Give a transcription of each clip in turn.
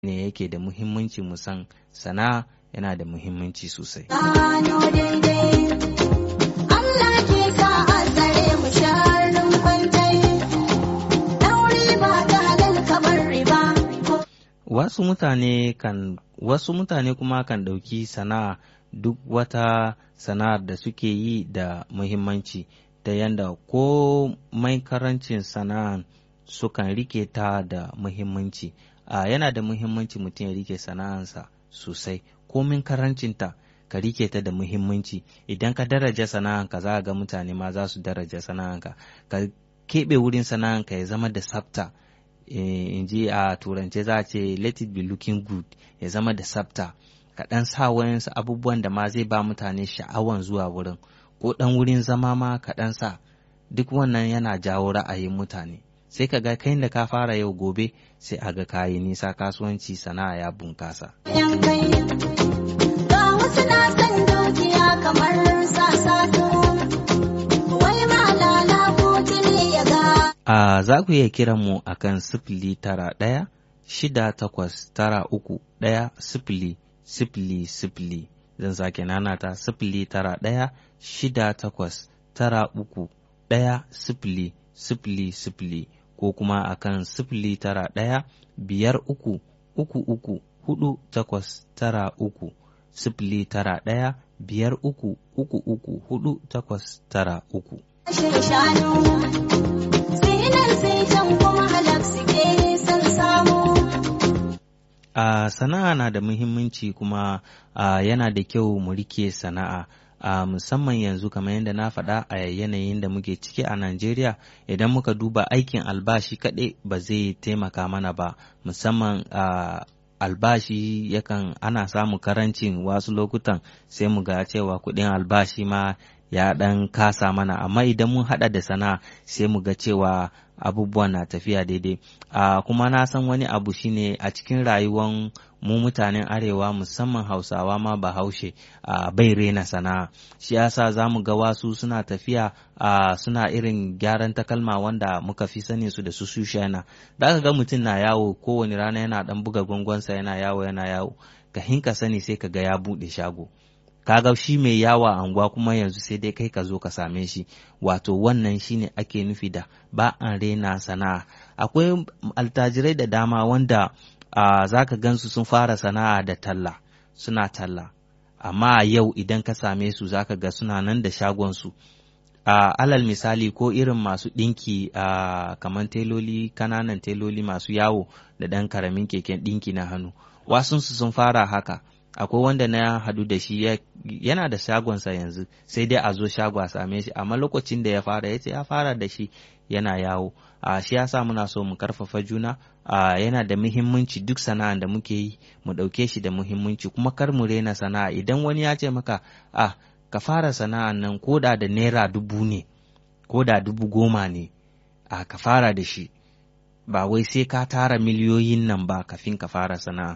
ne yake da muhimmanci mu san sana'a yana da muhimmanci sosai. Gano daidai, Allah ke ka azare mu sharrin kwantai, ɗauri ba ta halal kamar riba. Wasu mutane kan wasu mutane kuma kan ɗauki sana'a duk wata sana'ar da suke yi da muhimmanci ta yanda ko mai karancin sana'an sukan rike ta da muhimmanci. a yana da muhimmanci mutum ya rike sana'ansa sosai komin karancinta ka rike ta da muhimmanci idan ka daraja sana'anka za ga mutane ma za su daraja sana'anka ka keɓe wurin sana'anka ya zama da tsafta in ji a turance za a ce let it be looking good ya zama da tsafta ka ɗan sa wayansu abubuwan da ma zai ba mutane sha'awan zuwa wurin ko ɗan wurin zama ma ka ɗan sa duk wannan yana jawo ra'ayin mutane sai ka ga kai da ka fara yau gobe sai a ga kayi nisa kasuwanci sana'a ya bunkasa. Yan kai, ga wasu na san dukiya kamar sasasu, wai malala ko tuni ya ga. A za ku iya kiran mu a kan sifili tara ɗaya shida takwas tara uku ɗaya sifili sifili sifili zan sake nanata sifili tara ɗaya shida takwas tara uku ɗaya sifili sifili sifili ko kuma a kan sifili tara ɗaya biyar uku uku uku hudu takwas tara uku sifili tara ɗaya biyar uku uku uku hudu takwas tara uku. Shin shanu, sinar sai can kuma halak suke son samu. A sana'a na da muhimmanci kuma a yana da kyau mu rike sana'a. a musamman yanzu kamar yadda na faɗa a yanayin da muke ciki a Najeriya idan muka duba aikin albashi kaɗai ba zai taimaka mana ba musamman a albashi yakan ana samu karancin wasu lokutan sai mu ga cewa kuɗin albashi ma ya ɗan kasa mana amma idan mun haɗa da sana'a sai mu ga cewa abubuwan na tafiya daidai a kuma na san wani abu shine a cikin rayuwan mu mutanen arewa musamman hausawa ma bahaushe a bai rena sana'a shi yasa za mu ga wasu suna tafiya a suna irin gyaran takalma wanda muka fi sani su da su sushana da aka ga mutum na yawo kowane rana yana dan buga gwangwansa yana yawo yana yawo ka hinka sani sai ka ga ya buɗe shago kaga shi mai yawa a anguwa kuma yanzu sai dai kai ka zo ka same shi wato wannan shine ake nufi da ba an rena sana'a akwai altajirai da dama wanda uh, za ka gansu sun fara sana'a da talla suna talla amma yau idan ka same su za ka ga suna nan da shagonsu uh, alal misali ko irin masu ɗinki uh, kamar teloli kananan teloli masu yawo da ɗan karamin keken ɗinki na hannu wasunsu sun fara haka akwai wanda na hadu da shi yana da shagonsa yanzu sai dai a zo shago a same shi amma lokacin da ya fara ya ce ya fara da shi yana yawo a shi yasa muna so mu karfafa juna a yana da muhimmanci duk sana'an da muke yi mu ɗauke shi da muhimmanci kuma kar mu rena sana'a idan wani ya ce maka a ka fara sana'an nan ko da da naira dubu ne ko da dubu goma ne a ka fara da shi ba wai sai ka tara miliyoyin nan ba kafin ka fara sana'a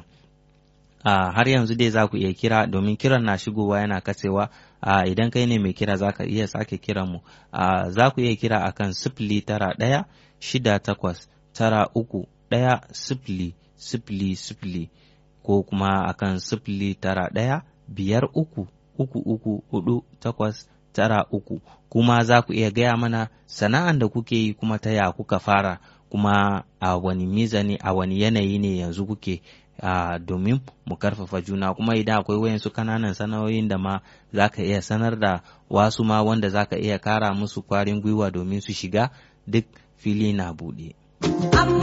Uh, har yanzu dai za ku iya kira domin kiran na shigowa yana katsewa uh, idan kai ne mai kira za ka iya sake kiran mu uh, za ku iya kira akan sifili tara ɗaya shida takwas tara uku ɗaya sifili sifili sifili ko kuma akan sifili tara ɗaya biyar uku uku uku hudu takwas tara uku kuma za ku iya gaya mana sana'an da kuke yi kuma ta ya kuka fara kuma a wani mizani a wani yanayi ne yanzu kuke Uh, domin mu karfafa juna kuma idan akwai wayansu kananan sana'o'in da ma za ka iya sanar da wasu ma wanda za ka iya kara musu kwarin gwiwa domin su shiga duk fili na buɗe. Amma